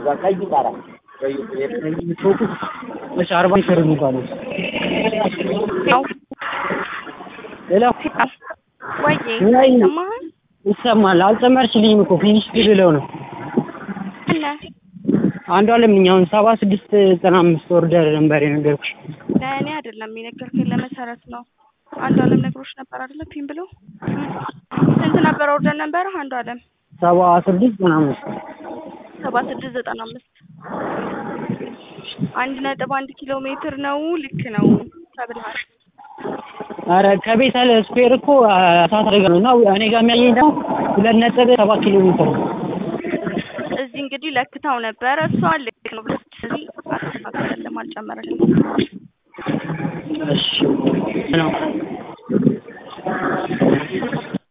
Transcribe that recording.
ቀይ ጣራ እሺ አርባ ይሰሩ የሚባለው ያው ሌላ ወይዬ ምን አይነት- ሰማህን? ይሰማል። አልጨመርሽልኝም እኮ ፊኒሽ ብለው ነው እነ አንዷ ለምኝ አሁን ሰባ ስድስት ዘጠና አምስት ኦርደር ነበር የነገርኩሽ። ለእኔ አይደለም የነገርከኝ ለመሰረት ነው። አንዱ አለም ነግሮች ነበር አይደለ? ፒን ብሎ ስንት ነበር ኦርደር ነበር? አንዱ አለም ሰባ ስድስት ዘጠና አምስት ሰባ ስድስት ዘጠና አምስት አንድ ነጥብ አንድ ኪሎ ሜትር ነው። ልክ ነው ተብልሃል። ኧረ ከቤተል ስኩዌር እኮ እሳት አደጋ ነው እና እኔ ጋር የሚያየኝ ደግሞ ሁለት ነጥብ ሰባት ኪሎ ሜትር ነው። እዚህ እንግዲህ ለክታው ነበረ እሷ ልክ ነው ብለሽ ስለዚህ አልተስተካከለም፣ አልጨመረልም። እሺ ነው